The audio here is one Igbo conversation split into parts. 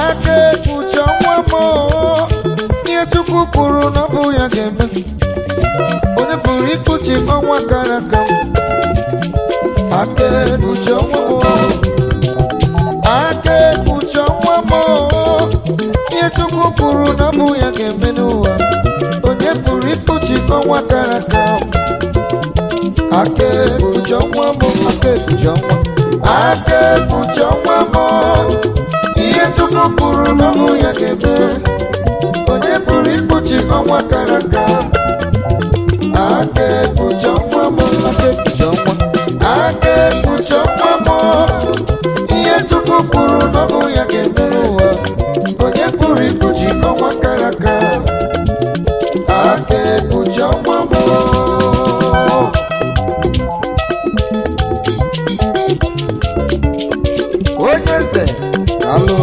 aka ekpuchi ọnwa m ihe chukwu kwuru na ọ bụ ya ga-eme onye pụrụ ikpuchi ọnwa gara aga m aka ekpuchi ọnwa m aka ekpuchi ọnwa m ihe chukwu kwuru na ọ bụ ya ga-eme n'ụwa onye pụrụ ikpuchi ọnwa gara aga m aka ekpuchi ọnwa m aka ekpuchi ọnwa aka ekpuchi ọnwa m ihe chukwu kwuru na ọ bụ ya ga-eme onye pụrụ ikpuchi ọnwa gara aga aka ekpuchi ọnwa m aka ekpuchi ọnwa aka ekpuchi ọnwa m ihe chukwu kwuru na ọ bụ ya ga-eme ụwa onye pụrụ ikpuchi ọnwa gara aga aka ekpuchi ọnwa m onye eze alụ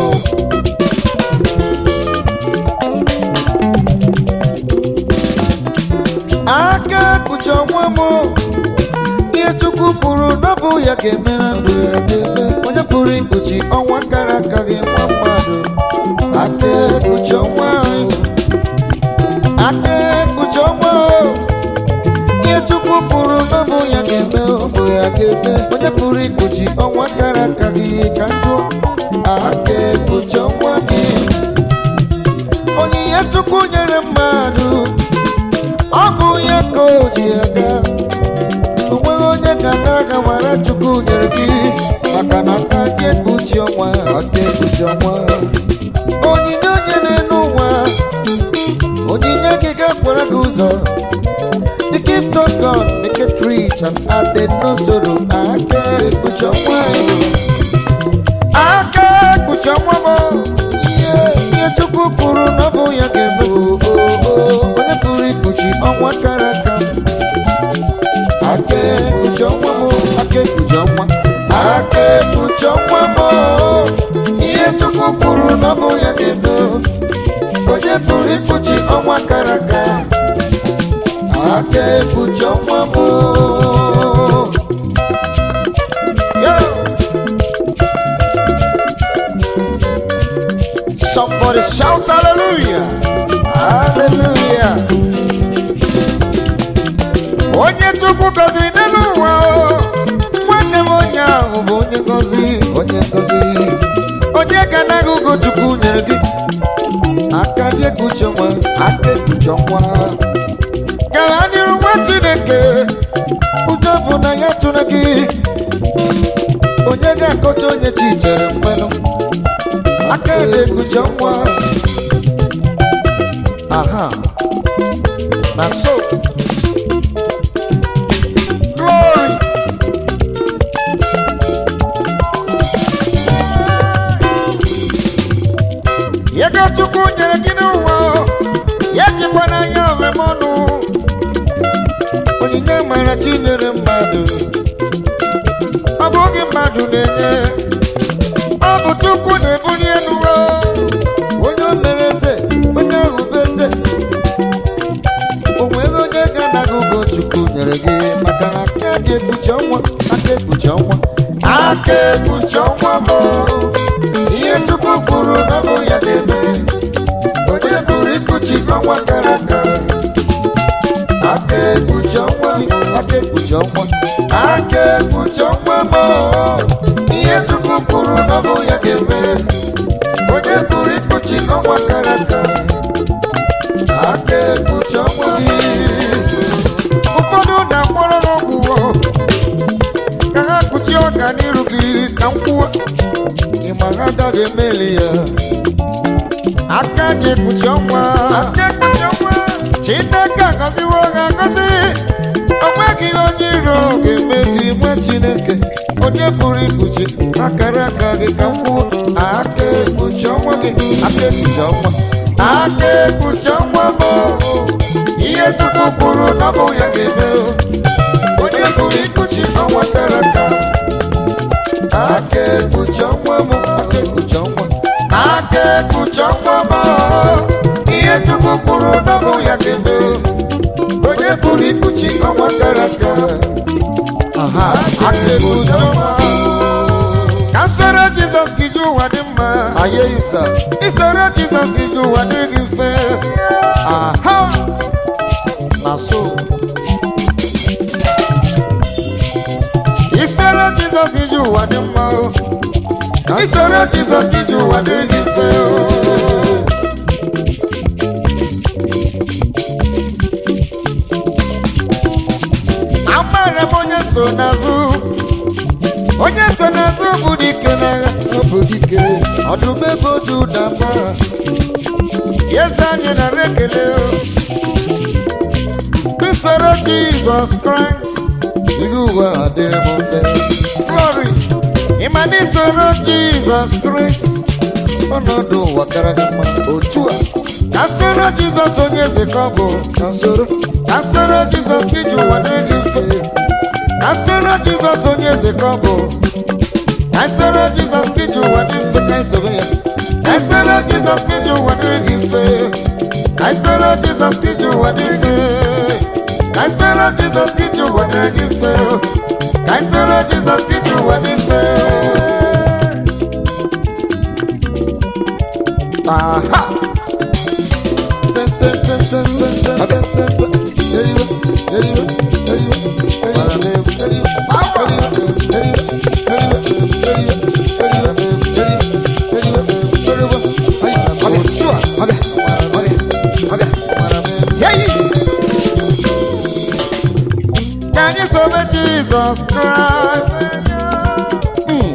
aka ekpuchi ọnwa m ihe chukwu kwuru na ọ bụ ya ga-emere ndụ ya ga-eme onye pụrụ ikpuchi ọnwa gara aga gị nwa mmadụ aka ekpuchi ọnwa anyị aka ekpuchi ọnwa ihe chukwu kwuru na ọ bụ ya ga-eme ọ bụ ya ga-eme onye pụrụ ikpuchi ọnwa gara aga gị ka njụ aka ekpuchi ọnwa gị onyinye chukwu nyere mmadụ ọ bụ ya ka o ji aga o nweghị onye ga-anara ga mara chukwu nyere gị maka na aka gị ekpuchi ọnwa aka ekpuchi ọnwa onyinye onye na-enu ụwa onyinye gị ga-akwara gị ụzọ the gift of God make it rich and added no sorrow aka ekpuchi ọnwa aka ekpuchi ọnwa m ihe ihe chukwu kwuru na ọ bụ ya ga-eme o, o, o, onye pụrụ ikpuchi ọnwa kara aka aka ekpuchi ọnwa m aka ekpuchi ọnwa aka ekpuchi ọnwa m ihe chukwu kwuru na ọ bụ ya ga-eme onye pụrụ ikpuchi ọnwa kara aka aka ekpuchi ọnwa m Yo! Somebody shout hallelujah! Hallelujah! Onye Chukwu gọziri n'elu ụwa o, nwanne m onye ahụ bụ onye gọzi onye gọzi onye ga anaghị ugo Chukwu nyere gị aka dị ekpuchi ọnwa aka ekpuchi ọnwa gara n'iru nwa Chineke ụjọ bụ na ya tụrụ gị onye ga-akọcha onye chi chere mmanụ aka ebe ekpuchi ọnwa aha na so glory ego chukwu nyere gị n'ụwa ya jikwa n'anya omeme ọnụ onyinye mara chi nyere mmadụ ọ bụghị mmadụ na-enye ọ bụ chukwu na-ebuli elu ụwa. onye o mere eze onye ahụ bụ eze o nweghị onye ga-anaghị ugo chukwu nyere gị maka na aka dị ekpuchi ọnwa aka ekpuchi ọnwa aka ekpuchi ọnwa bụ ihe chukwu kwuru na ọ bụ ya ga-eme onye pụrụ ikpuchi ọnwa gara aga aka ekpuchi ọnwa aka ekpuchi ọnwa aka ekpuchi ọnwa bụ ihe chukwu kwuru na ọ bụ ya ga-eme onye pụrụ ikpuchi ọnwa gara aga aka ekpuchi ọnwa ụfọdụ na-akpọrọ n'ọgwụgwọ ka ha kpuchie ọga n'iru gị ka m kwuo ịma ha agaghị emeli ya aka ji ekpuchi ọnwa aka ekpuchi ọnwa chineke agọziwo ha agọzi o nweghị onye iro ga-emezi nwe chineke onye pụrụ ikpuchi akara aka gị ka m kwuo aka ekpuchi ọnwa gị aka ekpuchi ọnwa aka ekpuchi ọnwa bụ ihe chukwu kwuru na ọ bụ ya ga-eme onye pụrụ ikpuchi ọnwa kara aka aka ekpuchi ọnwa m aka ekpuchi ọnwa aka ekpuchi ọnwa m ihe chukwu kwuru na ọ bụ ya ga-eme onye pụrụ ikpuchi ọnwa kara aka aha aka ekpuchi ọnwa ka nsọrọ jizọs gị ji ụwa dị mma I hear you, sir. Isoro Jizọs ije ụwa dịrị gị mfe. Aha! Na so. Isoro Jizọs ije ụwa dị mma o. Isoro Jizọs ije ụwa dịrị gị mfe o. Amara m onye so n'azụ. Onye so n'azụ bụ dike n'agha. Ọ bụ dike. Ọdụm ebe otu na mba. Eze anyị nara ekele o. Usoro Jizọs Kraịst. Ihe ụwa adịrị m mfe. Glory. Ịma na isoro Jizọs Kraịst. Ọnọdụ ụwa kara gị mma. Otu a. Ka soro Jizọs onye eze ka ọ bụ. Ka soro. Ka soro Jizọs ka iji ụwa dịrị gị mfe. Ka soro Jizọs onye eze ka ọ bụ. Ka soro Jizọs ka iji ụwa dị mfe. Ka soro ya. Ka soro Jizọs ka iji ụwa dịrị gị mfe. Ka soro Jizọs ka iji ụwa dị mfe. Ka soro Jizọs ka iji ụwa dịrị gị mfe. Ka soro Jizọs ka iji ụwa dị mfe. Aha! Se, se, se, se, se, se, se, se, se. There you go, there you go, there you go, there you go, there you go, there you go, there you go, there you go, there you go, there you go, there you go, there you go, there you go. Ay, okay, chua, okay, okay, okay. Yay! Can you serve Jesus Christ? Mm.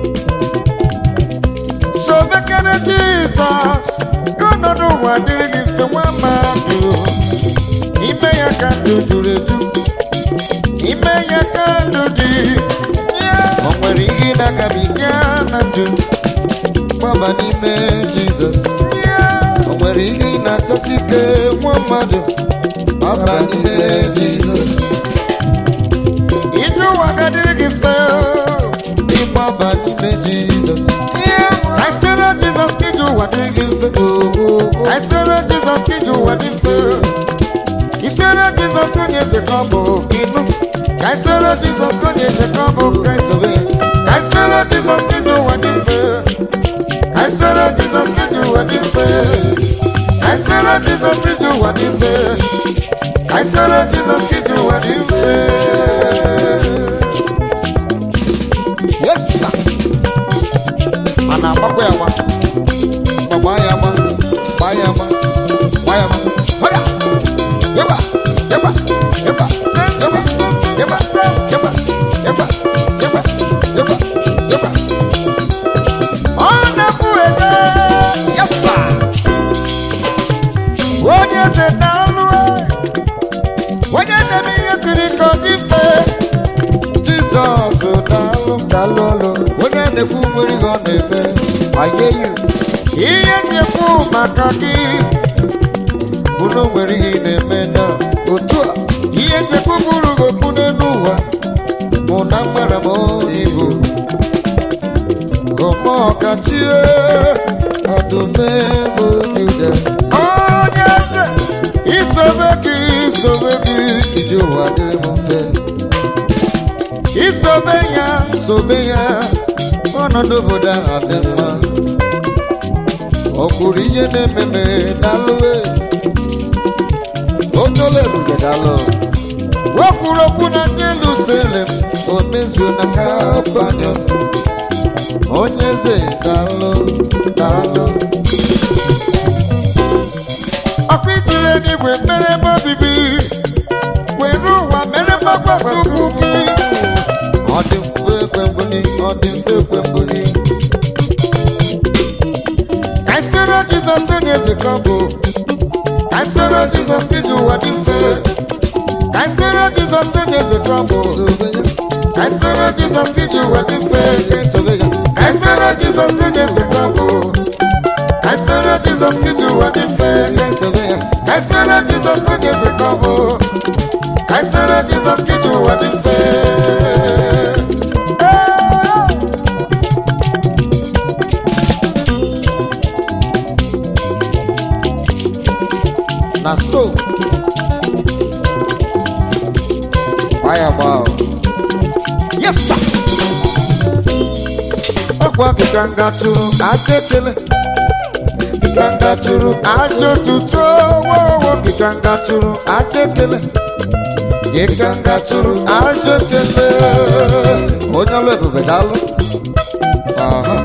Sobekere Jizọs ọnọdụ ụwa dịrị gị mfe nwa mmadụ ime ya ka ndụ juru eju ime ya ka ndụ dị o nwere ihe ị na-agabiga na ndụ gbaba n'ime Jizọs o nwere ihe ị na-achọsi ike nwa mmadụ gbaba n'ime Jizọs ije ụwa ga-adịrị gị mfe ịgbaba n'ime Jizọs I soro Jizọs ka ije ụwa dịrị gị mfe I soro Jizọs ka ije ụwa dị mfe isoro Jizọs onye eze ka ọ bụ ịnụ ka I soro Jizọs onye eze ka ọ bụ ka I sobe ya ka I soro Jizọs ka ije ụwa dị mfe ka I soro Jizọs ka ije ụwa dị mfe ka I soro Jizọs ka ije ụwa dị mfe ka I soro Jizọs ka ije ụwa dị mfe Yes, sir. a na-agbakwa ya agba gbagba ya agba gbaa ya agba gbaa ya agba Hoya! Yeba! Yeba! Yeba! Yeba! Yeba! Yeba! Yeba! Yeba! Yeba! Yeba! Ọ na-abụ ede! Yes, sir! onye eze na-alụ onye na-eme ihe siri ka ọ dị mfe Jizọs daalụ daalụ ọlụ onye na-ekwu nwere ihe ọ na-eme aye you ihe na-ekwu maka gị bụ na o nwere ihe ị na-eme na otu a ihe nchekwu bụrụ gị okpu n'elu ụwa bụ na mara m ibu gọma ọkachie ọdụmegbu juda onye eze isobe gị isobe gị iji ụwa dịrị m mfe isobe ya sobe ya ọnọdụ obodo ahụ dị mma ọ kwuru ihe na-ememe dalụwe okele ebube dalụ o kwuru okwu na jerusalem o mezuo na kapanyon onye eze dalụ dalụ ọkụ ijiri eluigwe mere ebe obibi were ụwa mere mgbakwasị ụkwụ gị ọ dị mfe ekwe mbuni ọ dị mfe ekwe mbuni ka anyị soro jizọs onye eze ka ọ bụ ka anyị soro jizọs ka iji ụwa dị mfe ka anyị soro jizọs onye eze ka ọ bụ ka anyị soro jizọs ka iji ụwa dị mfe ka anyị sobe ya ka anyị soro jizọs onye eze ka ọ bụ ka anyị soro jizọs ka iji ụwa dị mfe ka anyị sobe ya ka anyị soro jizọs onye eze ka ọ bụ ka anyị soro jizọs ka iji ụwa dị mfe na so gbaa ya gbaa o. yes sir. Oh, ọkwa kịkanga chụrụ aja ekele kịkanga chụrụ aja otuto wowo kịkanga chụrụ aja ekele kịkanga chụrụ aja ekele onye ọlụ ebube daalụ Aha.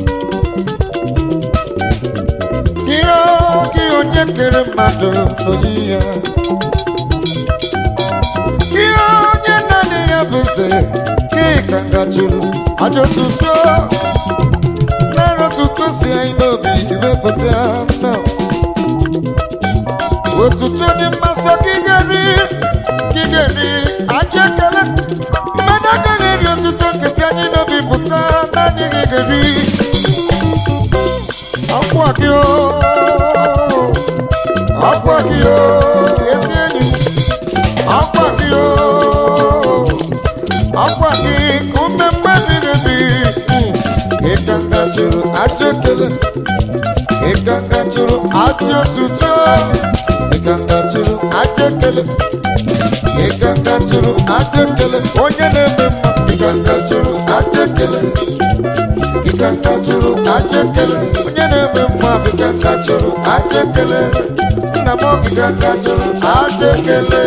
ihe gị onye kere mmadụ n'oyiyi ya ihe onye naanị ya bụ eze kịkanga chụrụ aja otuto nara otuto si anyị n'obi wepụta nna otuto dị mmasị ka ị ga-eri ka ị ga-eri aja ekele mmadụ agaghị eri otuto nke si anyị n'obi pụta naanị gị ga-eri ọkwa gị o ọkwa gị o ezi enyi ọkwa gị o ọkwa gị ka ume mmadụ ebi ịkanga chụrụ aja ekele ịkanga chụrụ aja otuto ịkanga chụrụ aja ekele ịkanga chụrụ aja ekele onye na-eme mma ịkanga chụrụ aja ekele ịkanga chụrụ aja ekele onye na-eme mma ịkanga chụrụ aja ekele nna m ịkanga chụrụ aja ekele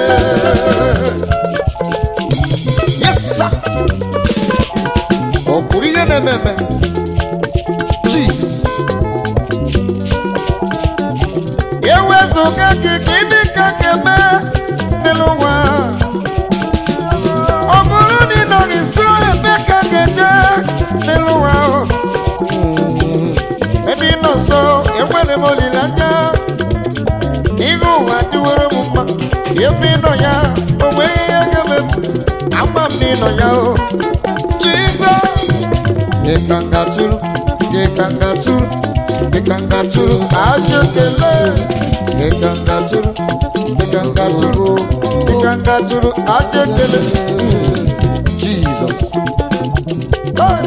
Yes, sir. ọ kwuru ihe na-eme eme Jesus. ewezụga gị gịnị ka ga-eme n'elu ụwa ọ bụrụ na ị nọ nso ebe ka ga-eje n'elu ụwa Mm. ebe ị nọ nso enwere m olileanya ihe ụwa dịwere m mma ebe ị nọ ya o nweghị ihe ga-eme m ama m na ị nọ ya o Jizọs Gekangaturu, gekangaturu, gekangaturu, aja ekele. Gekangaturu, gekangaturu, gekangaturu, aja ekele. Mm, Jesus. Hey.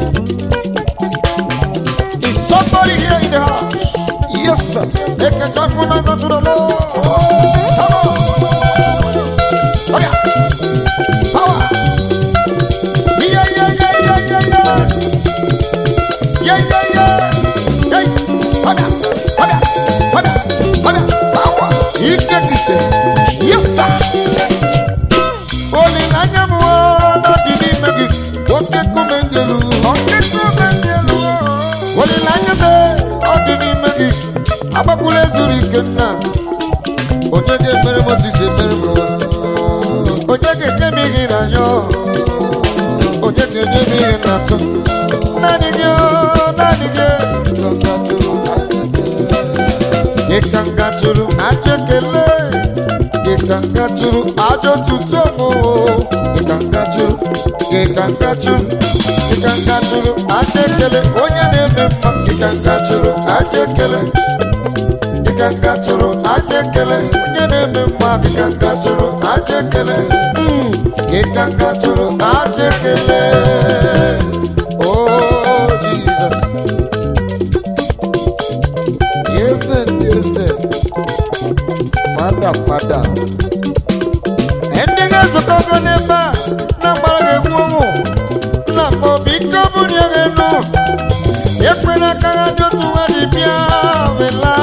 Is somebody here in the house? Yes, sir. Make a joyful noise unto the Lord. Come on. Oh, yeah. Power. Yeah, yeah, yeah, yeah, yeah, yeah. Yeah, yeah, yeah. Hey, hoda, hoda, hoda, hoda. Power. Ike kite. Yes, sir. Olileanya m o, n'ọdị n'ime gị. Oke nkume ndị elu. Oke nkume ndị elu. Olileanya m e, ọ dị n'ime gị. Agbakwula ezuru ike nna. Onye ga-emere m otu isi emere m ụwa. Onye ga-enye m ihe n'anya. Onye ga-enye m ihe n'atọ. Naanị gị o, naanị gị. Ịkanga tụrụ aja ekele. Ịkanga tụrụ aja otuto m o. Ịkanga tụrụ, ịkanga tụrụ, ịkanga tụrụ aja ekele. Onye na-eme mma, ịkanga tụrụ aja ekele. Ịkanga tụrụ aja ekele. Onye na-eme mma, ịkanga tụrụ aja ekele. Mm, Ịkanga tụrụ aja ekele. Oh, Jesus. Yes, and yes, and. Father, Father. Ndị ga-ezukọgo n'ebe a na mgbara ga-egbu ụmụ nna m obi ike ọ bụrụ ya ga-enu ekwela ka ha dị otu nwa dị bịa wela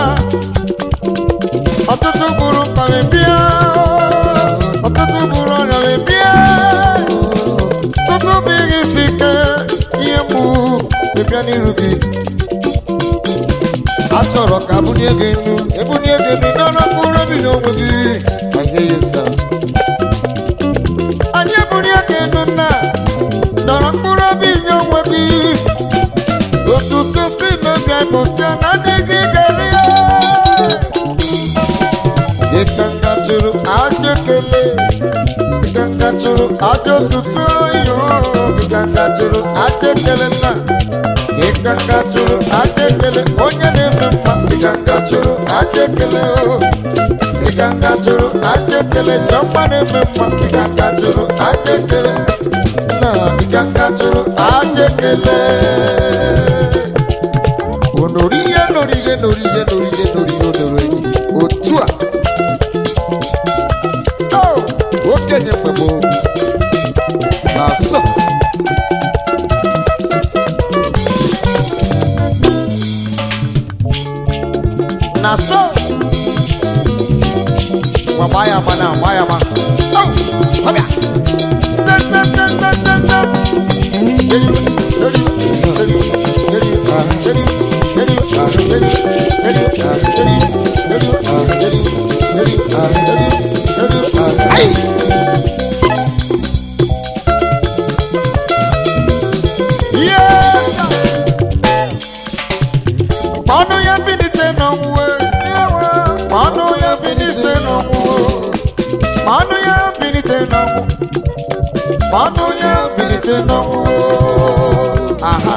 ọtụtụ gburu mkpa wee bịa ọtụtụ gburu ọrịa wee bịa tutu bụ ihe isi ike ihe mgbu wee bịa n'iru gị a chọrọ ka abụnye gị enu ebunye gị enu n'ọnụ mkpụrụ obi n'onwe gị I hear you, sir. anyị ebunye gị enu nna dọrọ mkpụrụ obi nye onwe gị otuto si n'obi pụta na adịghị gari ịkanga chụrụ aja ekele ịkanga chụrụ aja otuto yo ịkanga chụrụ aja ekele nna ịkanga chụrụ aja ekele onye na-eme mma ịkanga chụrụ aja ekele o ịkanga chụrụ aja ekele chọkwa na-eme mma ịkanga chụrụ aja ekele nna ịkanga chụrụ aja ekele onorihe norihe norihe norihe norihe onoro otu a o okenye mgbe gboo na asọ na so ngwa gbaa ya agba na gbaa ya agba Oh, ọbịa Tem, tem, tem, tem, tem, tem. Deri, deri, deri, deri, ah, deri, deri, ah, deri, deri, ah, deri, deri, ah, deri, deri, ah, deri, deri, ah. Ai! Yes! Ọnụ ya bilite n'ọnwụ ọnụ ya bilite n'ọnwụ ọnụ ya bilite n'ọnwụ ọnụ ya bilite n'ọnwụ aha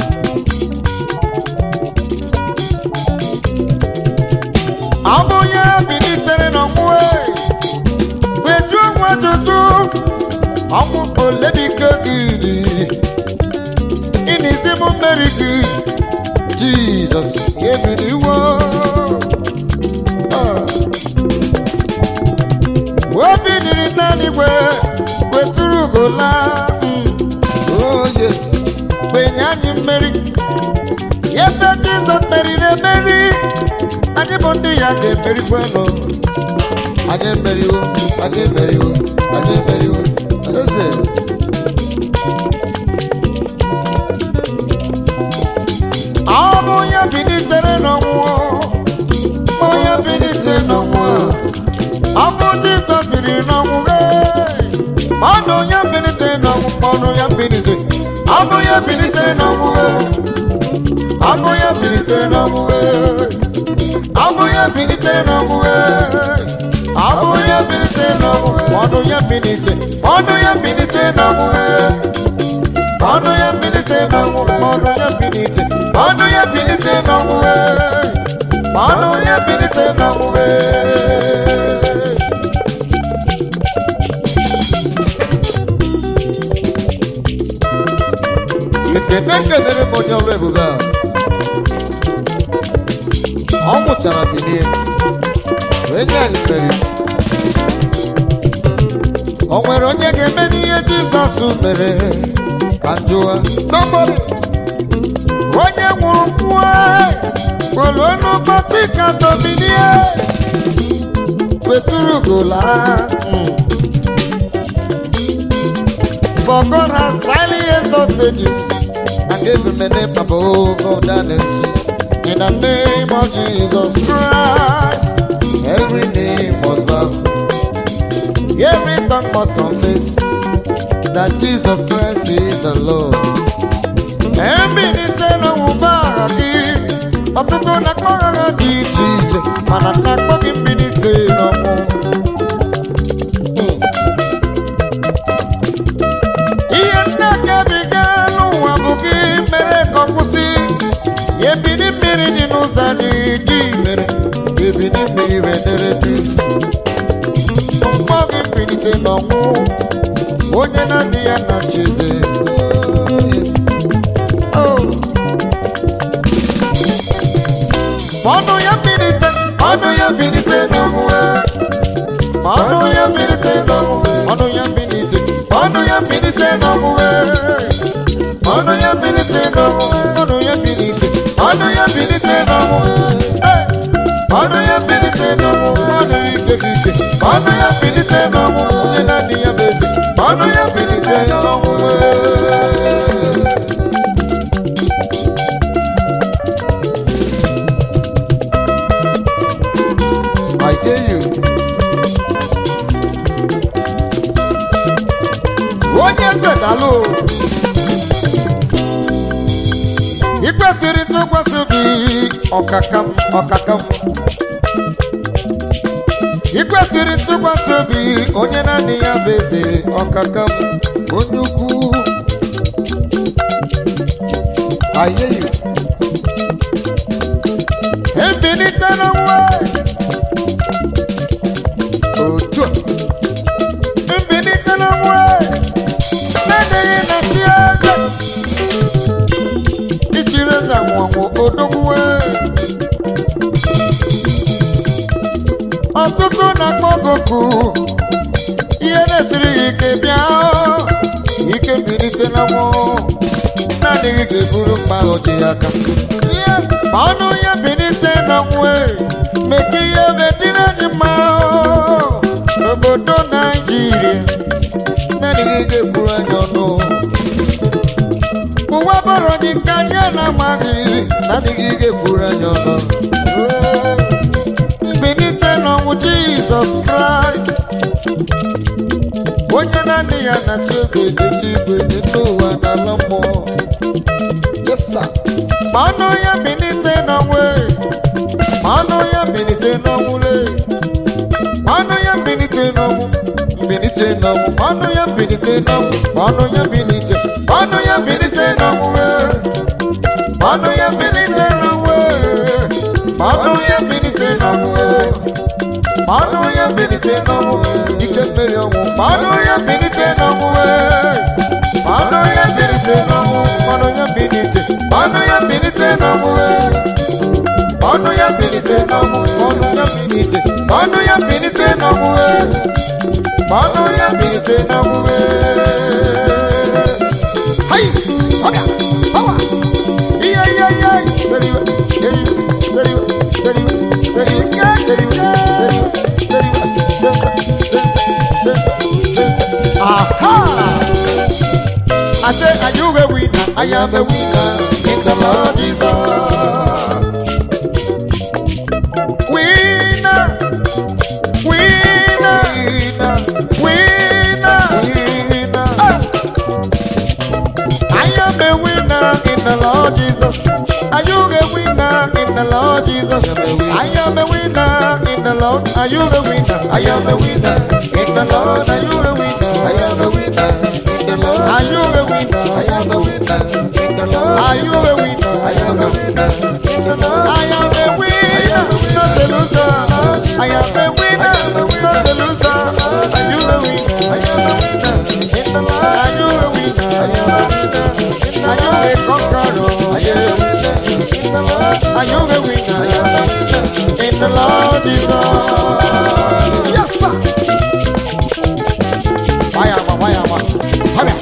ọnụ ya bilitere n'ọnwụ weju onwe tutu ọnwụ olebike gị ịn'izi m mmeri gị jizọs ebiliwo Ah. obi dịrị n'eluigwe kwetụrụ gola oh yes kpenye anyị mmeri ebe jizọs meriri emeri anyị bụ ndị ya ga-emerikwanụ anyị emeriwo anyị emeriwo anyị emeriwo eze ọ bụ ya bilitere n'ọnwụ onye bilitere n'ọnwụ a ọ bụ jizọs biri n'ọnwụ ee. ọnụ ya bilite n'ọnwụ ọnụ ya bilite ọ bụ ya bilite n'ọnwụ ee. ọ bụ ya bilite n'ọnwụ ee. ọ bụ ya bilite n'ọnwụ ee. ọ bụ ya bilite n'ọnwụ ọnụ ya bilite ọnụ ya bilite n'ọnwụ ee. ọnụ ya bilite n'ọnwụ ọnụ ya bilite ọnụ ya bilite n'ọnwụ ee. ọnụ ya bilite n'ọnwụ ee. ekene kelere m onye ọrụ ebube a ọ mụchara bilie wee nye anyị mmeri o nwere onye ga-eme n'ihe jizọs mere ka njụwa nobody onye nwụrụ mmụọ kwelu n'ụbọchị ka dominie wetụrụ gola mm. For God has highly exalted you and gave him a name above all that names. In the name of Jesus Christ, every name must bow, every tongue must confess that Jesus Christ is the Lord. Ebilite n'ọnwụba agha gị, ọtụtụ na-akpọ agha dị iche iche, mana na-akpọ gị mbilite n'ọnwụ. ihe nne gabiga n'ụwa bụ gị mere ka ọ kwụsị ya ebili mmiri dị n'ụzọ anyị gị mere ka ebili mmiri wedere dị mkpọ gị mbilite n'ọnwụ onye na-adị ya na chize ọnụ ya mbilite ọnụ ya mbilite n'ọnwụ ọnụ ya mbilite n'ọnwụ ọnụ ya mbilite ọnụ ya mbilite n'ọnwụ ọnụ ya mbilite n'ọnwụ ọnụ ya mbilite ọnụ ya mbilite n'ọnwụ ọnụ ya mbilite n'ọnwụ ọnụ ike gị ike ọnụ ya mbilite n'ọnwụ onye na-adị ya bụ eze ọnụ ya mbilite n'ọnwụ I tell you. onye eze dalụ ị kwesịrị ntụkwasị obi ọkaka m ọkaka m ị kwesịrị ntụkwasị obi onye naanị ya bụ eze ọkaka m onye ukwu ayeyo ebilite na nwa otu a mbilite na nwa na-adịghị na chi eze ichiri eze anwụanwụ odogwuwe ọtụtụ na-akpọ goku ihe na-esiri ya ike bịa ike mbilite na nwa na-adịghị ga-eburu mkpa ọjị ya aka ma ọnụ ya bilite na nwa ga-ekwuru anyị ọnụ mbilite n'ọnwụ jizọs kraịst onye naanị ya na chi eze dị n'igwe dị n'ụwa na ala mmụọ yesa ma ọnụ ya bilite n'ọnwụ e, ma ọnụ ya bilite n'ọnwụ le ma ọnụ ya bilite n'ọnwụ mbilite n'ọnwụ ma ọnụ ya bilite n'ọnwụ ma ọnụ ya bilite ma ọnụ ya bilite n'ọnwụ e. ma ọnụ ya bilite n'ọnwụ e. ma ọnụ ya bilite n'ọnwụ e. ma ọnụ ya bilite n'ọnwụ ike mmeri ọnwụ ma ọnụ ya bilite n'ọnwụ e. ma ọnụ ya bilite n'ọnwụ ma ọnụ ya bilite ma ọnụ ya bilite n'ọnwụ e. ma ọnụ ya bilite n'ọnwụ ma ọnụ ya bilite ma ọnụ ya bilite n'ọnwụ e. ma ọnụ ya bilite n'ọnwụ e. Hai! Ọbịa! Ọwa! Ihe ihe ihe! Seriwe! Seriwe! Seriwe! Seriwe! Seriwe! Seriwe! Aha! I say, are you a winner? I am a winner in the Lord Jesus. Winner, winner, winner, winner. Oh. I am a winner in the Lord Jesus. Are you a winner in the Lord Jesus? I am a winner in the Lord. Are you a winner? I am a winner in the Lord. Are you a winner? I am a winner in the Lord. Are you a winner? I am a winner in the Lord. Are you a winner? I am a winner in the Lord. I am a winner, not a loser. I am a winner, not a loser. Are you a winner? I am a winner in the Lord. Are you a winner? I am a winner in the Lord. Are you a conqueror? I am a winner in the Lord. Are you a winner? I am a winner in the Lord Jesus. Yes, sir. Fire, fire, fire. Hurry.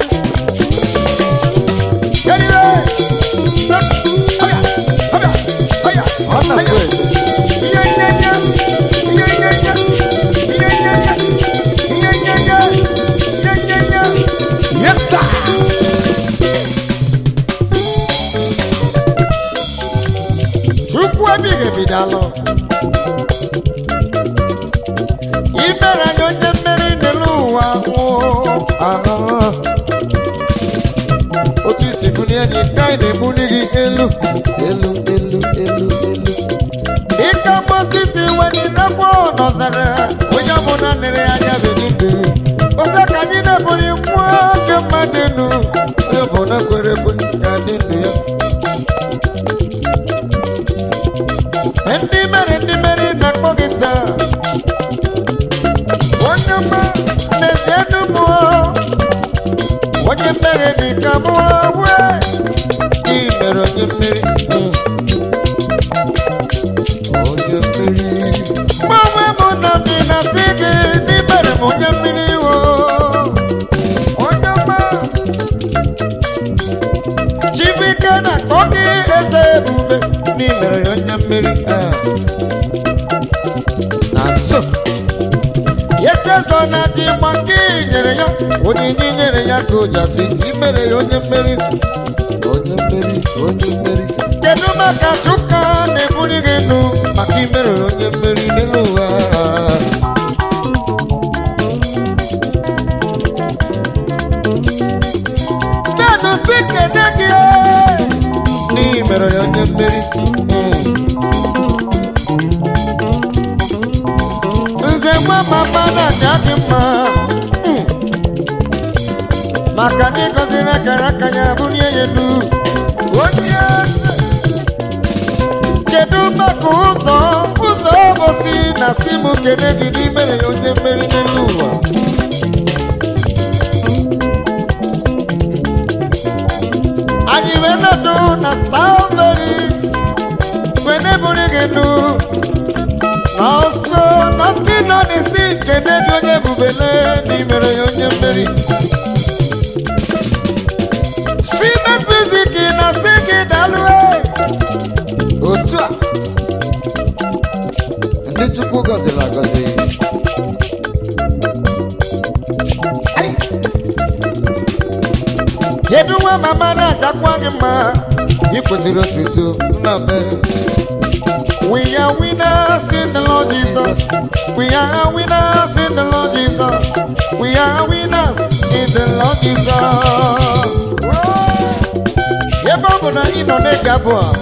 Get it right. Set. Hurry, hurry, hurry. Hurry. Yeah, yeah, yeah. Yeah, yeah, yeah. Yeah, yeah, yeah. Yeah, yeah, yeah. Yeah, yeah, yeah. Yes, sir. Chukwu ebighị ebi daalụ. Imere anyị onye mmeri n'elu ụwa nwụọ. Aha. Otu isi bulie anyị ka anyị na-ebuli gị elu elu elu elu elu. Dịka Mozis wee nakwa nọzere onye ọbụla nere anya bedi ndụ. Otu ka anyị na-ebuli nwa oge mmadụ enu onye ọbụla kwere ekwe ga-adị ndụ ya. ndị mere ndị mere na-akpọ gị taa onye ọma n'ezie ndụ mụọ onye mmeri dị ka mụọ wee ị mere onye mmeri mm. onye mmeri mgbanwe mụ na dị na si gị ndị mere m onye mmeri wo onye ọma Chibuike na-akpọ gị eze ebube n'imere ya onye mmeri ah. na so yetezo na ji gba nke i nyere ya onyinye i nyere ya ka o jasi imere ya onye mmeri onye mmeri onye mmeri kedu maka chụka na-ebuli gị elu maka imere ya onye mmeri n'elu ụwa nanu si kene gị n'imere ya onye mmeri Mm. nze nwa mama na-aja dị mma Mm. maka na ịgọziri akara aka ya bulie ya elu onye eze. kedu maka ụzọ ụzọ obosi na si m kene gị n'imere ya onye mmeri n'elu ụwa anyị wee nọdụ na strawberry wee nebụrụ gị nụ na ọsọ na ndị nọ n'isi kene gị onye bubele n'imere ya onye mmeri simet music na si gị dalụe otu a ndị chukwu gọziri agọzi Ai! kedu nwa mama na-ajakwa gị mma ikwe kwesịrị otuto nna be We are winners in the Lord Jesus. We are winners in the Lord Jesus. We are winners in the Lord Jesus. Ebe ọ bụ na ị nọ n'ege abụọ a,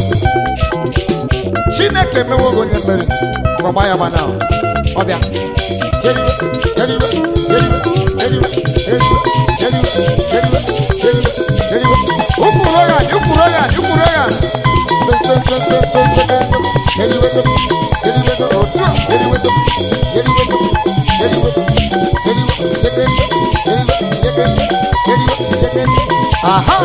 Chineke emewo gị onye mmeri gbagba ya gbana ọbịa jeriwe jeriwe jeriwe jeriwe jeriwe jeriwe jeriwe jeriwe jeriwe ụkwụrụ ya ụkwụrụ ya ụkwụrụ ya jeriwe jeriwe otu a jeriwe jeriwe jeriwe jeriwe jeriwe jeriwe aha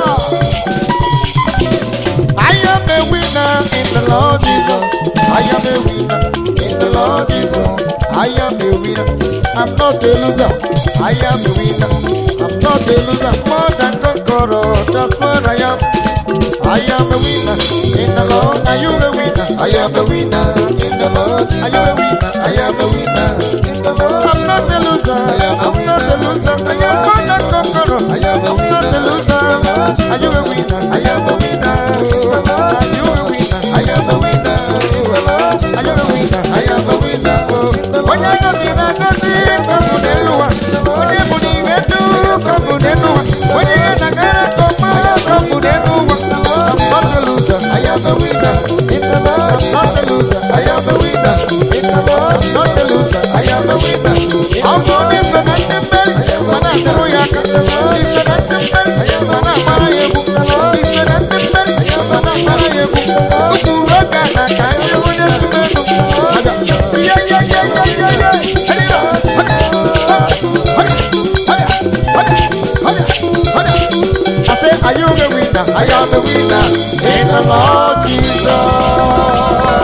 I am a winner in the Lord Jesus. I am a winner in the Lord Jesus. I am a winner. I'm not a loser. I am a winner. I'm not a loser. More than conqueror. That's what I am. I am a winner in the Lord. Are you a winner? I am a winner in the Lord. Are you a winner? I am a winner in the Lord. I'm not a loser. I'm not a loser. I am more than conqueror. I am a winner. I'm not a loser. Are you a winner? I am a winner. Are you a winner? I am a winner. Are you a winner? I am a winner. Onye ngozi na ngozi kọbụ n'elu ụwa. Onye bụ n'ihe du kọbụ n'elu ụwa. Onye ihe na-agara kọma kọbụ n'elu ụwa. I'm not a loser. I am a winner. I'm not a loser. I am a winner. I'm not a loser. I am a winner. Ọ bụ onye so na ndị mmeri mana atụrụ ya aka. Iso na ndị mmeri mana amara ya egwu. Iso na ndị mmeri mana amara ya egwu. Ụmụ nwoke a na-aka ndị onye tụrụ ego. Aga. Ihe ihe ihe ihe ihe ihe. Erira. Aga. Aga. Aga. Aga. Aga. Aga. I say, are you a winner? I am a winner in the Lord Jesus.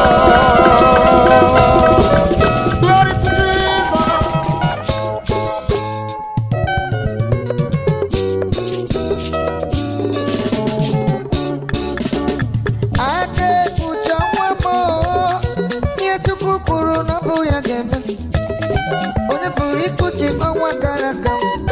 Glory to Jesus. aka ekpucha nwa m ihe chukwu kwuru na ọ bụ ya ga-eme onye pụrụ ikpuchi ọnwa gara aga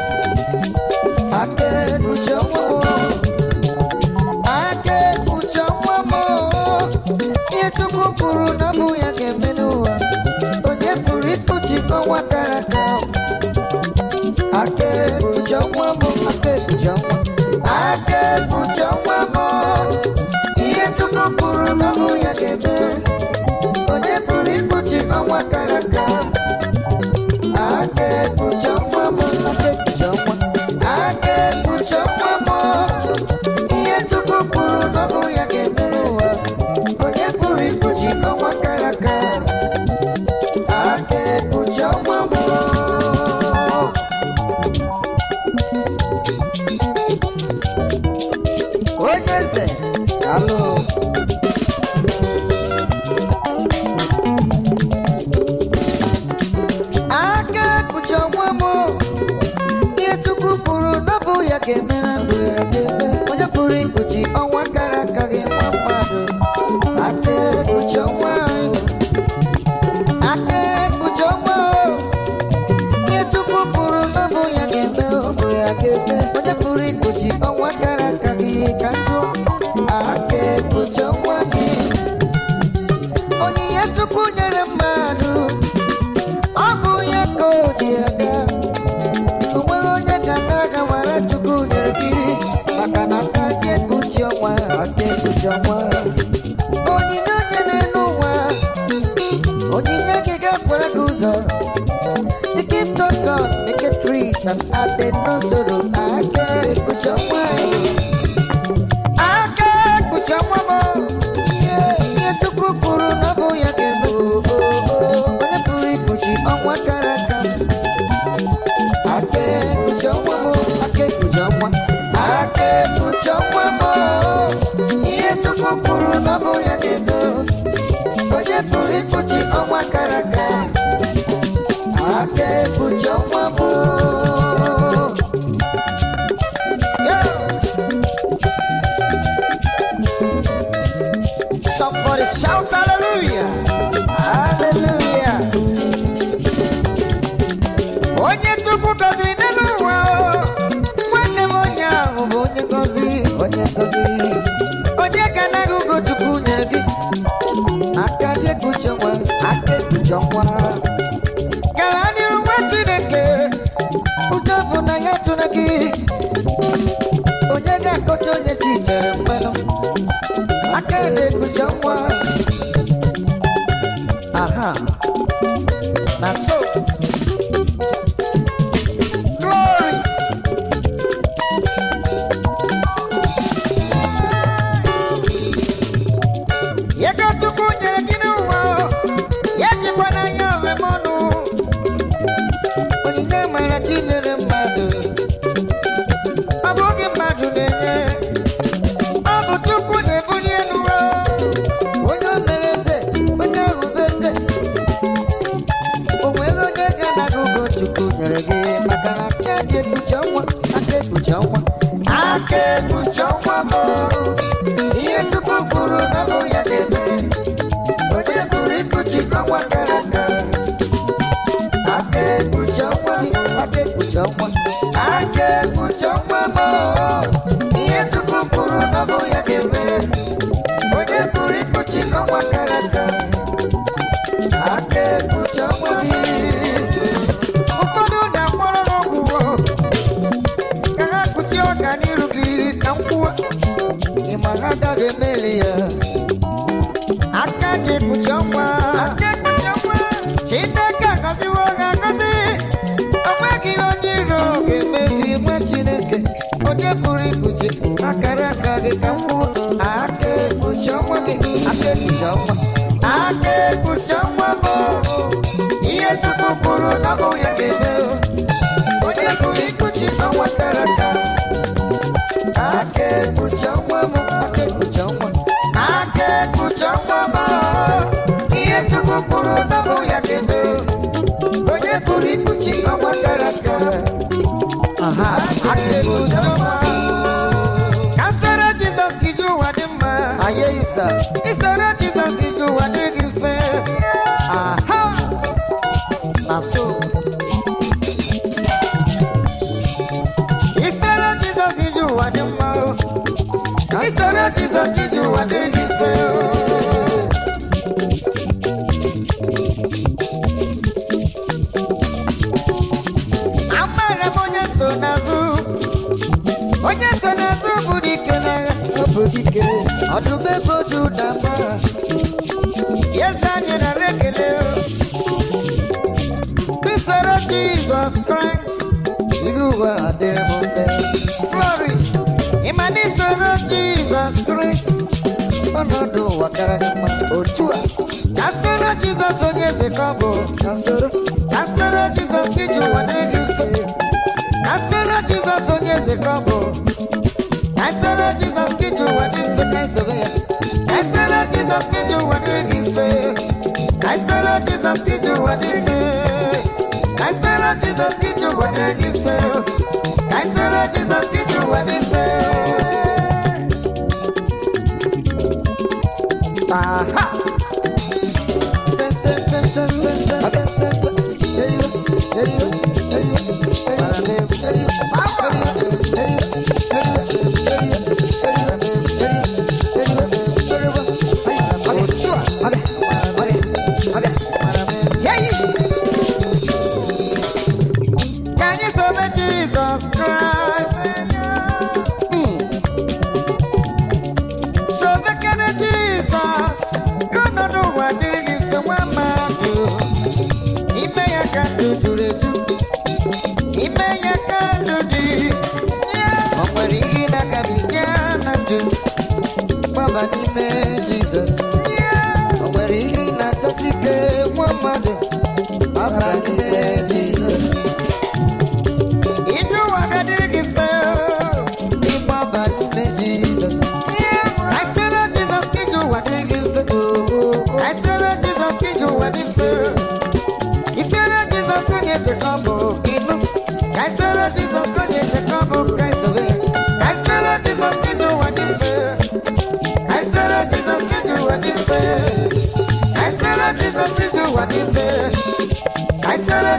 aka ekpucha nwa m aka ekpucha nwa m ihe chukwu kwuru na ọ bụ ya ga-eme n'ụwa onye pụrụ ikpuchi ọnwa gara aga aka ekpucha nwa m aka ekpucha nwa aka ekpucha nwa m ihe chukwu kwuru na ọ bụ ya ga-eme onye pụrụ ikpuchi ọnwa gara aga aka ekpucha nwa m aka ekpucha nwa aka ekpucha nwa m ihe chukwu kwuru na ọ bụ ya ga-eme ụwa onye pụrụ ikpuchi ọnwa gara aga aka ekpucha nwa m onye eze alụ aka ekpuchi ọnwa m ihe chukwu kwuru na ọ bụ ya ga-eme na ndụ ya ga-eme onye pụrụ ikpuchi ọnwa gara aga gị nwa mmadụ aka ekpuchi ọnwa anyị. aka ekpuchi ọnwa o. ihe chukwu kwuru na ọ bụ ya ga-eme ọ bụ ya ga-eme onye pụrụ ikpuchi ọnwa gara aga gị ka njọ aka ekpuchi ọnwa gị onyinye chukwu nyere mmadụ ọ bụ ya ka o ji aga o nweghị onye ga-agara aga wara chukwu nyere gị maka na aka gị ekpuchi ọnwa aka ekpuchi ọnwa onyinye onye n'elu ụwa onyinye gị ga-akwara gị ụzọ The gift of God make it rich and added no sorrow. Aka ekpuchi ọnwa aka ekpuchi ọnwa m ihe ihe Chukwu kwuru na ọ bụ ya ga-eme o, o, o. onye pụrụ ikpuchi ọnwa gara aga aka ekpuchi ọnwa m aka ekpuchi ọnwa aka ekpuchi ọnwa m ihe Chukwu kwuru na ọ bụ ya ga-eme o. onye pụrụ ikpuchi ọnwa gara aga aka ekpuchi ọnwa m Yeah. Somebody shout hallelujah. Hallelujah. Onye Chukwu gọziri n'elu ụwa o, nwanne m onye ahụ bụ onye gọzi, onye gọzi. Onye ga ekpuchi ọnwa gara n'iru nwa chineke ụjọ bụ na ya tụrụ gị onye ga-akọcha onye chi chere mmanụ aka na-ekpuchi ọnwa aha na so glory ego chukwu nyere gị n'ụwa ya jikwa n'anya ọrịm ọnụ onyinye mara chi nyere mmadụ ọ bụghị mmadụ na-enye ọ bụ chukwu na-ebuli elu ụwa onye o mere eze onye ahụ bụ eze o nwere onye ga-anaghị ugo chukwu nyere gị maka na aka dị ekpuchi ọnwa aka ekpuchi ọnwa aka ekpuchi ọnwa bụ ihe chukwu kwuru na bụ ya ga-eme onye pụrụ ikpuchi ọnwa gara aga aka ekpuchi ọnwa gị aka ekpuchi ọnwa aka ekpuchi ọnwa bụ ihe chukwu kwuru na bụ ya ga-eme onye pụrụ ikpuchi ọnwa gara aga aka ekpuchi ọnwa gị ụfọdụ na-akpọrọ n'ọgwụgwọ ka ha kpuchie ọka n'iru gị ka mkwuo ị ma ha agaghị emeli ya aka ji ekpuchi ọnwa aka ekpuchi ọnwa chineke agọziwo ha agọzi o nweghị onye iro ga-emezi nwa chineke onye pụrụ ikpuchi akara aka gị ka mkwuo aka ekpuchi ọnwa gị aka ekpuchi ọnwa aka ekpuchi ọnwa bụ ihe chukwu kwuru na bụ ya ga-eme onye pụrụ ikpuchi ọnwa kara aka aka ekpuchi ọnwa m aka ekpuchi ọnwa aka ekpuchi ọnwa m ihe chukwu kwuru na bụ ya ga-eme onye pụrụ ikpuchi ọnwa kara aka aha aka ekpuchi ọnwa ka nsara jizọs iji ụwa dị mma isoro jizọs iji ụwa dị gị mfe aha na so isoro jizọs iji ụwa dị mma o. isoro jizọs iji ụwa dị gị mfe o. amara m onye so n'azụ onye so n'azụ bụ dike n'agha ọ bụ dike ọdụm ego dị ụda mba eze anyị nara ekele o. Bisoro Jesus Christ, ilu ụwa adịrị m mfe. Glory, ịma na isoro Jesus Christ, ọnọdụ ụwa kara gị mma. Otu a, ka soro Jesus onye eze ka ọ bụ. Ka soro, ka soro Jesus iji ụwa dịrị gị mfe. Ka soro Jesus onye eze ka ọ bụ. Ka soro Jesus iji ụwa dị mfe ka isoro ya. Ka soro Jesus iji ụwa dịrị gị mfe. Ka soro Jesus iji ụwa dị mfe. Ka soro Jesus iji ụwa dịrị gị mfe. Ka soro Jesus iji ụwa dị mfe. Aha! Se, se, se, se, se, se, se, se, se. Eriwe, eriwe, eriwe, eriwe, eriwe, eriwe, Can you serve Jesus Christ? Mm. Serve King Jesus. You don't know what it is to one man do. Ime ya ka ndụ juru eju. Ime ya ka ndụ dị. O nwere ihe na-agabiga na ndụ. Gbaba n'ime Jizọs. O nwere ihe na-achọsi ike nwa mmadụ. Gbaba n'ime Jizọs. Ije ụwa ga-adịrị gị mfe ịgbaba n'ime Jizọs. I said, oh, Jesus, ka ije ụwa dịrị gị mfe. I said, oh, Jesus, ka ije ụwa dị mfe. I said, oh, Jesus, onye eze ka ọ bụ ịnụ. I said, oh, Jesus, onye eze ka ọ bụ ka isobe ya. I said, oh, Jesus, ka ije ụwa dị mfe. I said, oh, Jesus, ka ije ụwa dị mfe. I said, oh, Jesus, ka ije ụwa dị mfe. I said, oh,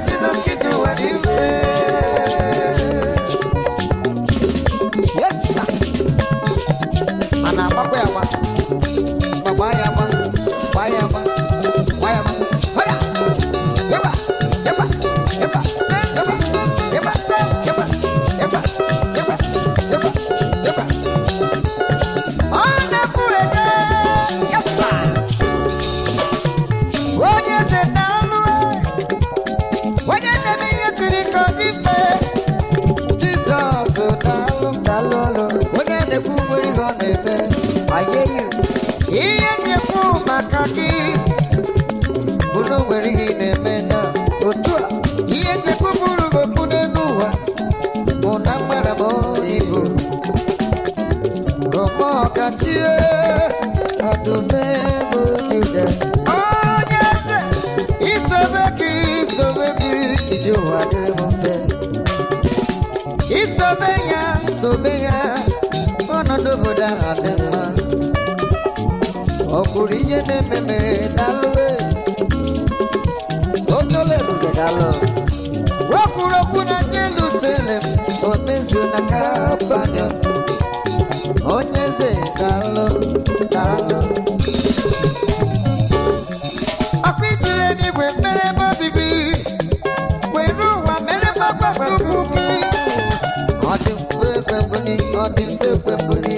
n'aka gị unu nwere ihe ị na-eme na otu a ihe nchekwuburu gokwu n'elu ụwa bụ na mgbara m ibu gọmọ ọkachie ọdụmegbu jude onye eze isobe gị isobe gị iji ụwa dịrị m mfe isobe ya sobe ya ọnọdụ obodo ahụ adị mma ọ kwuru ihe na-ememe dalụwe otole ebube dalụ wekwuru okwu na jerusalem o mezuo na kapanyo onye eze dalụ dalụ ọkụ ijiri eluigwe mere ebe obibi were ụwa mere mgbagbasa ukwu gị ọ dị mfe ekwembuni ọ dị mfe ekwembuni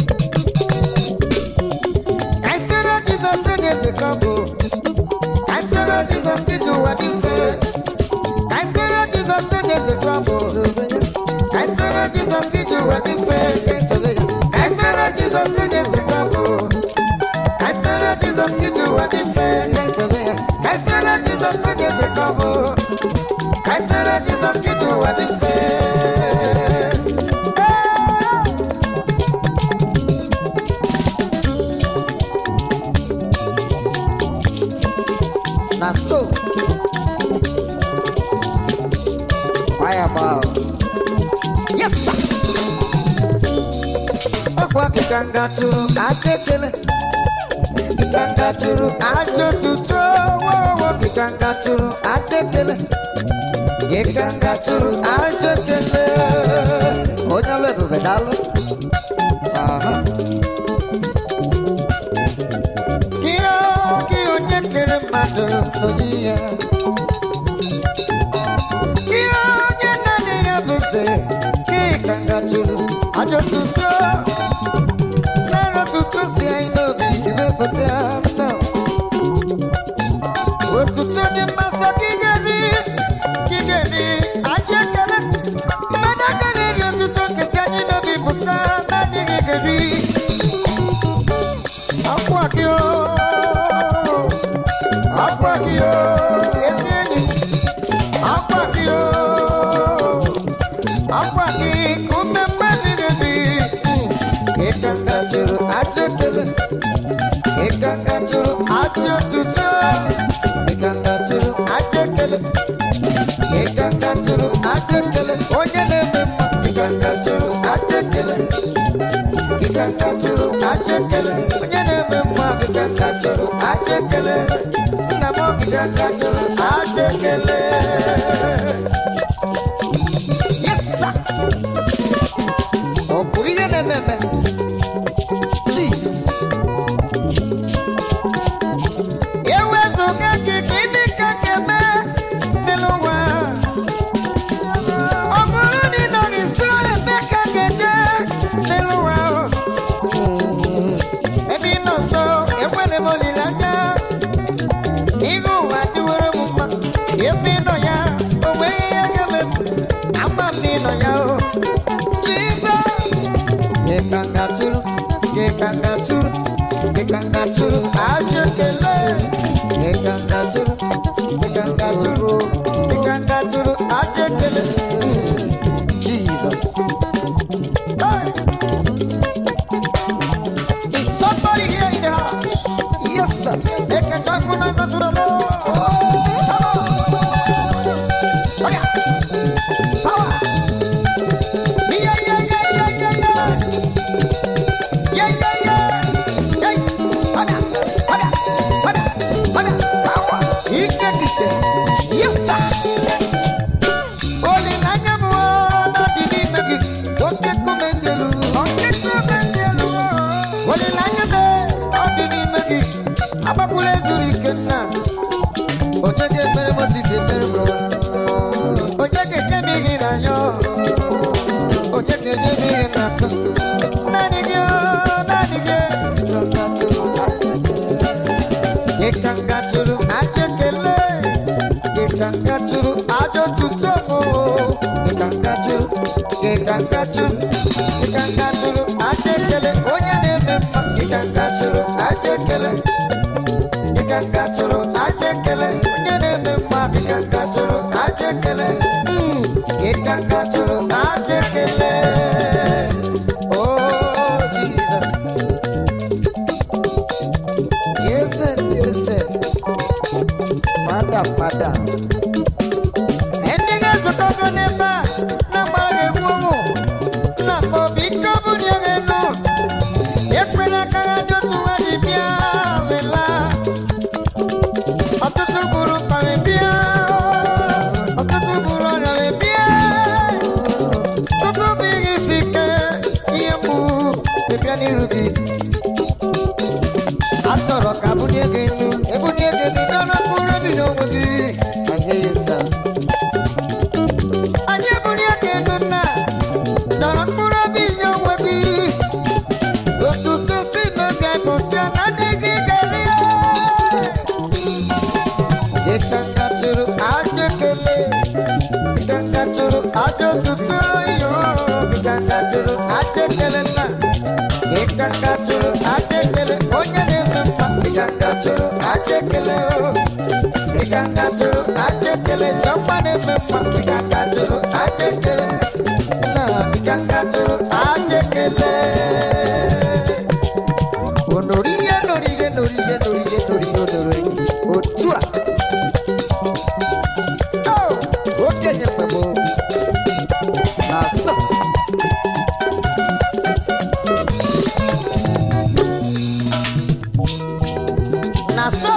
ka isere jizọs onye eze ka ọ bụ ka isere jizọs iji ụwa dị mfe ka isere jizọs onye eze ka ọ bụ ka isere jizọs iji ụwa dị mfe ka isere ya ka isere jizọs onye eze ka ọ bụ ka isere jizọs iji ụwa dị mfe ka isere ya ka isere jizọs onye eze ka ọ bụ ka isere jizọs iji ụwa dị mfe na so fireball yes sir ọkwa kịkanga tụrụ aja ekele kịkanga tụrụ aja otuto wowo kịkanga tụrụ aja ekele kịkanga tụrụ aja ekele onye ọrụ ebube dalụ aha Kio, kio onye kere mmadụ n'oyi ya. Kio onye naanị ya bụ eze, kika ngajuru ajọ tuto. Nara tuto si anyị n'obi imepụta mma. Otuto dị mmasị ka ị ga-eri, ka ị ga-eri ajọ ekele. Mmadụ agaghị eri otuto nke si anyị n'obi pụta, naanị gị ga-eri. Akwa gị o, akwa gị o, ezi enyi, akwa gị o, akwa gị ka ume mmadụ na-ebi. Ịka nga jụrụ ajọ ekele, ịka nga jụrụ ajọ otuto, ịka nga jụrụ ajọ ekele, ịka nga jụrụ ajọ ekele, onye na-eme mma, ịka nga jụrụ ajọ ekele. Ịkanga jụrụ aja ekele onye na-eme mma ịkanga jụrụ aja ekele nna m ịkanga jụrụ aja ekele Yes, sir. ọ bụrụ ihe na-eme eme Jesus. Ewezụga gị ka ịdị ka ga-eme n'elu ụwa ọ bụrụ na ị nọ nso ebe ka ga-eje n'elu ụwa ahụ. ebe ị nọ nso enwere m olileanya ihe ụwa dịwere m mma ebe ị nọ ya o nweghị ihe ga-eme m ama m na ị nọ ya o Jizọs ịkangatụrụ ịkangatụrụ ịkangatụrụ ajọ ekele ịkangatụrụ ịkangatụrụ ịkangatụrụ ajọ ekele Jesus Hey! Is somebody here in the house? Yes, sir. Make a joyful noise unto the Lord. Come on. Oh, yeah. Power. Yeah, yeah, yeah, yeah, yeah, yeah. Yeah, yeah, yeah. Hey. Hoda, hoda, hoda, hoda. Power. Ike fada fada ndị ga-ezukọgo n'ebe a na-agbara ga-egbu ụmụ nna m obi ike ọ bụrụ ya ga-enu ekwela aka ha dị otu nwa ji bịa wela ọtụtụ gburu mkpa wee bịa ọtụtụ gburu ọrịa wee bịa ọtụtụ bụ ihe isi ike ihe mgbu wee bịa n'iru gị a chọrọ ka bunye gị enu ebunye gị enu dọrọ mkpụrụ obi n'onwe gị ma nye ya ụsa anyị ebunye gị enu nna dọrọ mkpụrụ obi nye onwe gị otuto si n'obi pụta na ndị gị gari ịkanga chụrụ aja ekele ịkanga chụrụ aja otuto iyo ịkanga chụrụ aja ekele nna ịkanga chụrụ aja ekele onye na-eme mma ịkanga chụrụ aja ekele o ịkanga chụrụ aja ekele chọkwa na-eme mma ịkanga chụrụ aja ekele nna ịkanga chụrụ aja ekele onorihe norihe norihe norihe norihe onoro enyi otu a Oh, okenye mgbe gboo na-asọ na-asọ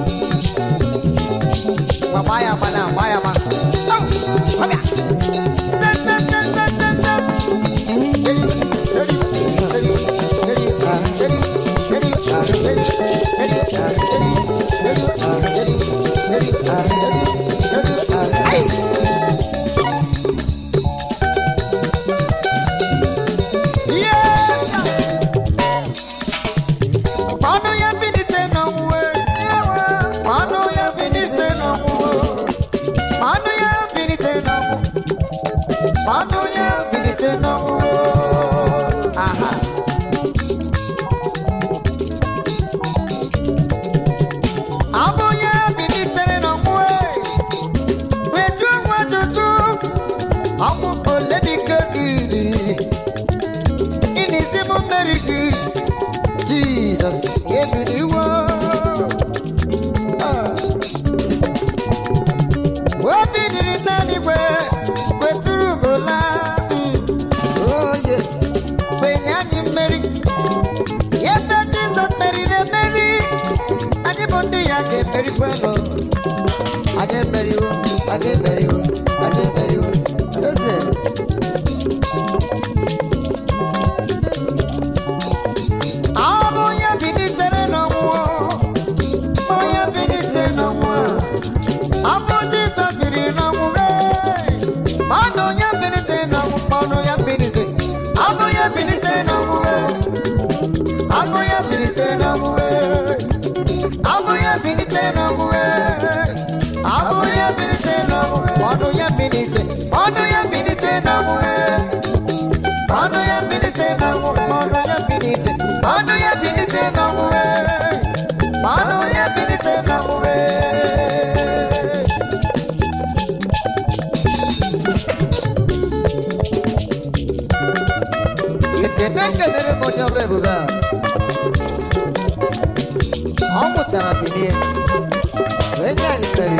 Gwa gbaa ya agba na gbaa ya agba Oh, ọbịa Ten, ten, ten, ten, ten, ten. Eri, eri, eri, eri, ah, eri, eri, ah, eri, eri, ah, eri, eri, ah, eri, eri, ah, eri, eri, ah, ai! Yes! Mmanụ ya bilite n'ọnwụwe. Mmanụ ya bilite n'ọnwụwe. Mmanụ ya bilite n'ọnwụ. Mmanụ ya bilite n'ọnwụ. Aha. Abụ ya bilitere n'ọnwụ. Wejuo nwa ajụjụ. Ọnwụ ole dike gị dị? Gịnịzi m mmeri gị? Jesus, ebiliwo. Ah. obi dịrị n'eluigwe wetụrụ gola oh yes kpenye anyị mmeri ebe jizọs meriri emeri anyị bụ ndị ya ga-emerikwanụ anyị emeriwo anyị emeriwo anyị emeriwo eze ọ bụ onye bilitere n'ọnwụ onye bilitere n'ọnwụ a ọ bụ Jizọs biri n'ọnwụ ee. mmadụ onye bilite n'ọnwụ mmadụ ya bilite ọ bụ ya bilite n'ọnwụ ee. ọ bụ ya bilite n'ọnwụ ee. ọ bụ ya bilite n'ọnwụ ee. ọ bụ ya bilite n'ọnwụ mmadụ ya bilite mmadụ ya bilite n'ọnwụ ee. mmadụ ya bilite n'ọnwụ mmadụ ya bilite mmadụ ya bilite n'ọnwụ ee. mmadụ ya bilite n'ọnwụ ee. ekene kelere m onye ọrụ ebube a ọ mụtara bilie wee nye anyị mmeri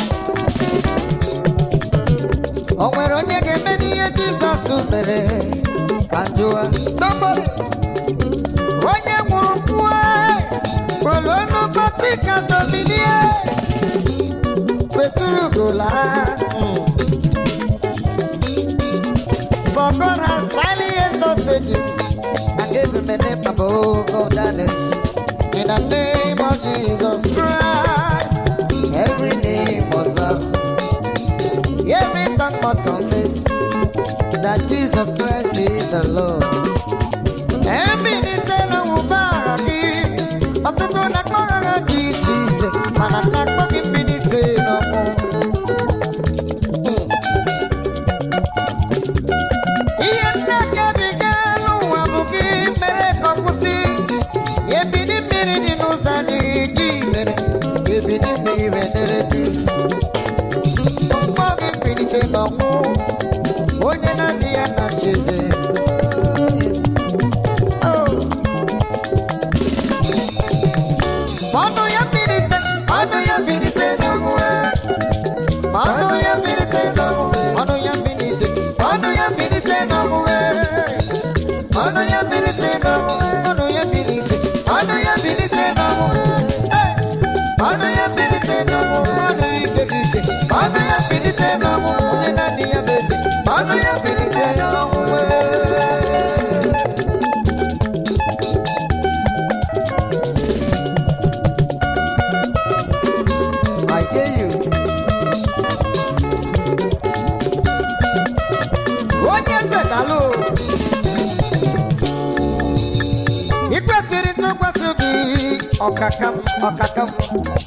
o nwere onye ga-eme n'ihe jizọs mere ka njụwa Nobody. onye nwụrụ mmụọ kwere n'ụbọchị kacha bilie wetụrụ gola For God has highly exalted you and gave him a name above all names. In the name of Jesus Christ, every name must bow, every tongue must confess that Jesus Christ is the Lord. Ebilite n'ụba agha gị, ọtụtụ na-akpọrọ ha dị iche iche, mana na-akpọ gị mbilite n'ọnwụ. ihe nne gabiga n'ụwa bụ gị mere ka ọ kwụsị ya ebili mmiri dị n'ụzọ ọkaka m ọkaka m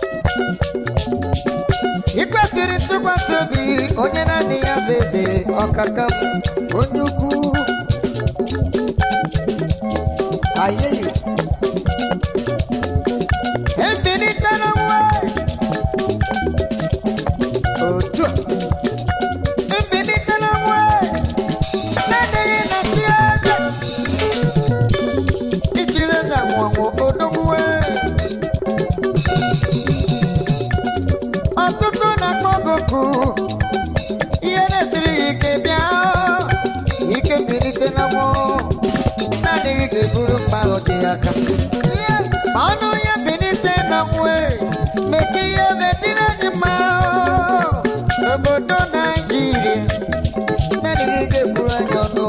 ị kwesịrị ntụkwasị obi onye naanị ya bụ eze ọkaka m onye ukwu ayeyi ebilite na nwa otu a mbilite na nwa na-adịghị na chi eze ichiri eze nwụọ odogwuwe ọtụtụ na-akpọ goku ihe na-esiri ya ike bịa ike mbilite na mmụọ na-adịghị ga-eburu mkpa ahụ dị ya aka ma ọnụ ya mbilite na nwe meke ihe medina anyị mma n'obodo naijiria na-adịghị ga-eburu anyị ọnụ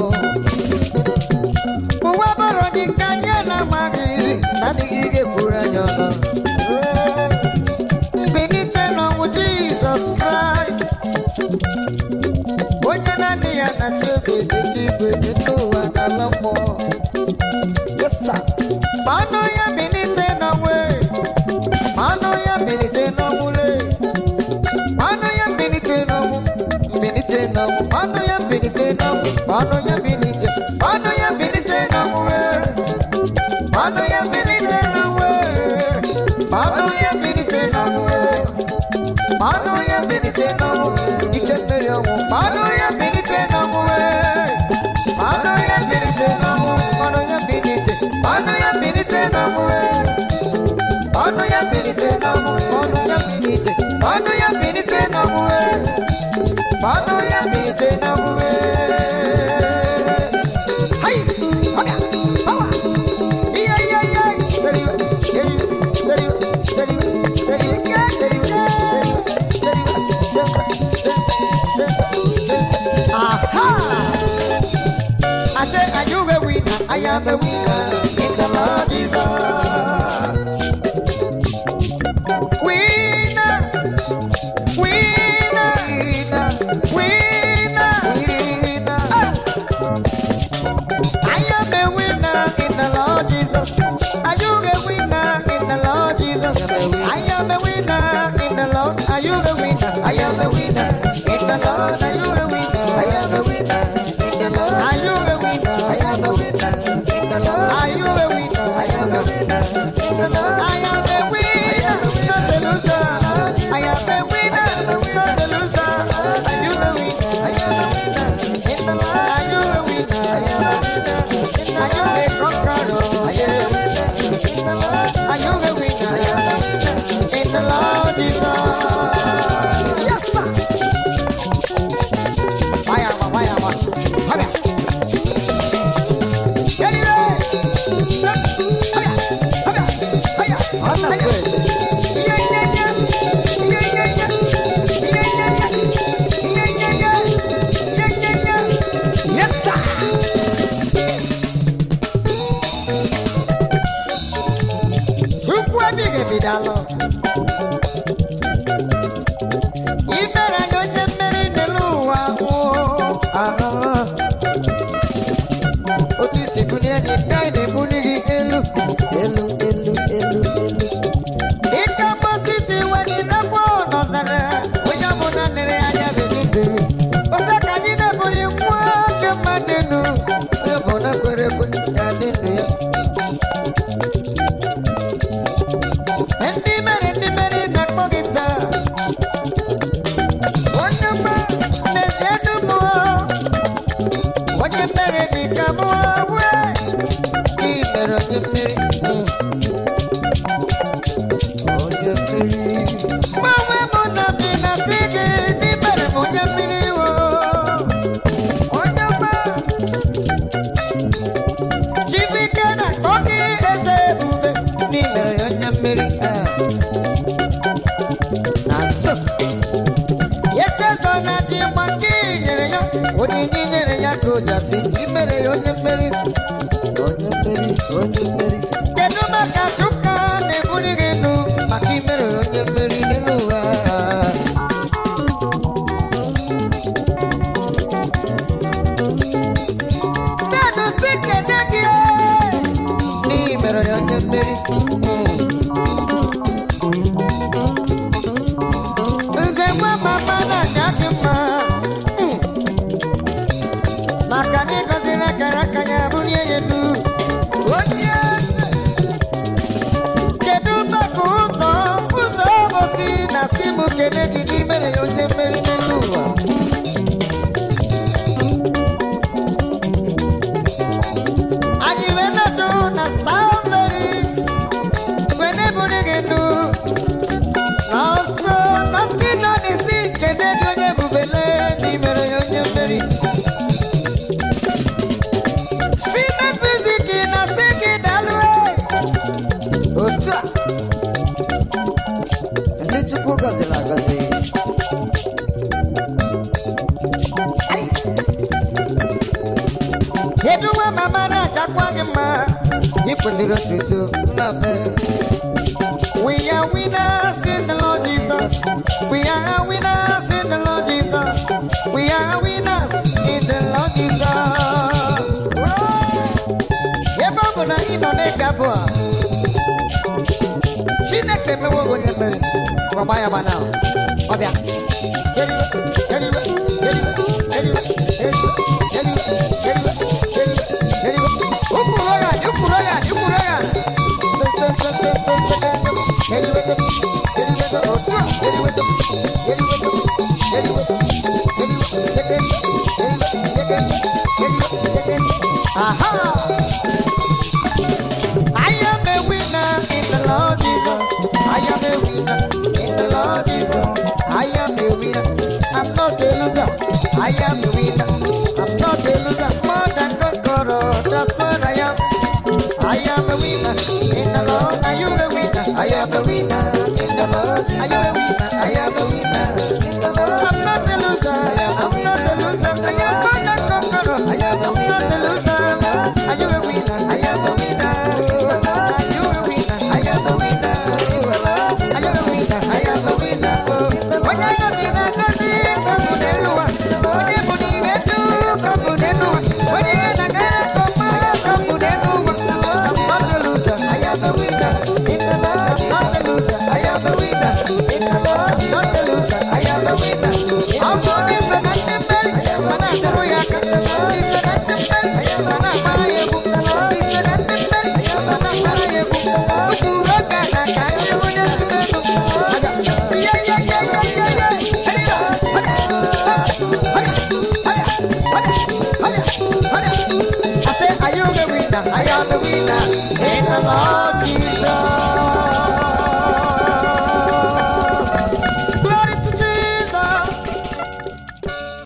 ụwa bọrọ dị ka anyị na-amaghị na-adịghị ga-eburu anyị ọnụ mbilite n'ọnwụ jizọs kraịst onye naanị ya na-achị eze dị igwe dị n'ụwa n'ala mmụọ yesa ma ọnụ ya bilite n'ọnwụ ma ọnụ ya bilite n'ọnwụ le ma ọnụ ya bilite n'ọnwụ mbilite n'ọnwụ ma ọnụ ya bilite n'ọnwụ ma ọnụ ya bilite ma ọnụ ya bilite n'ọnwụ ma ọnụ ya bilite n'ọnwụ ma ọnụ ya bilite n'ọnwụ Manu ya bilite n'ọnwụ ike mmeri ọnwụ Manu ya bilite n'ọnwụ Manu ya bilite n'ọnwụ Manu ya bilite Manu ya bilite n'ọnwụ Manu ya bilite n'ọnwụ Manu ya bilite Manu ya bilite n'ọnwụ Manu ya bilite n'ọnwụ Hai! Ọbịa! Ọwa! Iya, iya, iya! Seriwe! Seriwe! Seriwe! Seriwe! Seriwe! Iya, seriwe! Aha! I said, are you a winner? I am a winner in the Lord Jesus. Winner, winner, winner, winner, winner. Ah! I am a winner in the Lord Jesus. Are you a winner in the Lord Jesus? I am a winner in the Lord. Are you a winner? I am a winner in the Lord. Are you a winner? I am a winner in the Lord. Are you a winner? I am a winner in the Lord. Are you a winner? I am a winner in the Lord. I am a winner, not a loser. I am a winner, not a loser. Are you a winner? I am a winner in the Lord. Are you a winner? I am a winner. Are you a conqueror? I am a winner in the Lord. Are you a winner? I am a winner in the Lord Jesus. Yes, sir. Fire, fire, fire. Come here. Get it right. Come here. Come here. Come here. Come here. Yeah, yeah, yeah. Yeah, yeah, yeah. Yeah, yeah, yeah. Yeah, yeah, yeah. Yeah, yeah, yeah. Yes, sir. Chukwu ebighị ebi daalụ. I mere anyị onye mmeri n'elu ụwa nwụọ. Ahụhụ. Otu isi bulie anyị ka anyị na-ebuli gị elu elu elu elu elu. Dịka Mozis wetị n'afọ nọzara onye ọbụla nere anya bedi ndụ. Otu ka anyị na-ebuli nwa nke mmadụ elu onye ọbụla kwere ekwe ya dị ndụ ya. Ndị mere ndị mere na-akpọ gị taa. Onye mma n'ezie dum mụọ. Onye mere dị ka mụọ wee. Ị mere onye mmeri. Mm. Onye mmeri. Gbanwe mụ na bi na si gị ndị mere m onye mmeri wo. Onye mma. Chibike na-akpọ gị eze ebube. Ndị mere ya onye mmeri. Ah. Na so. Yetezo na ji nwa nke i nyere ya onyinye i nyere ya ka o ji asị imere ya onye mmeri onye mmeri onye mmeri kedu maka Chuka na-ebuli gị elu maka imere ya onye mmeri n'elu ụwa Nenu si kene gị n'ihi mere ya onye mmeri Mm. kene gị n'imere ya onye mmeri n'elu ụwa anyị wee nọdụ na staveri wee na-eburu gị ndụ n'ọsọ n'ọsọ nọ n'isi kene gị onye bubele n'imere ya onye mmeri si mefiziki na si gị dalue otu a ndị chukwu gọziri agọzi Ai. kedu nwa mama na-ajakwa gị mma ị kwesịrị otuto nnabe We are winners in the Lord Jesus. We are winners in the Lord Jesus. We are winners in the Lord Jesus. Ebe ọ bụ na ị nọ n'ịga bụ a, Chineke mewo onye mere gbagba ya gbana ọ bịa jeriwe jeriwe jeriwe jeriwe jeriwe jeriwe jeriwe jeriwe jeriwe ụkwụrụ ya ụkwụrụ ya ụkwụrụ ya jeriwe jeriwe otu a jeriwe jeriwe jeriwe jeriwe jeriwe jeriwe aha I am a winner in the Lord Jesus. I am a winner in the Lord Jesus. I am a winner. I'm not a loser. I am a winner. I'm not a loser. More than conqueror. That's what I am. I am a winner in the Lord. Are you a winner? I am a winner in the Lord. Jesus. Are you a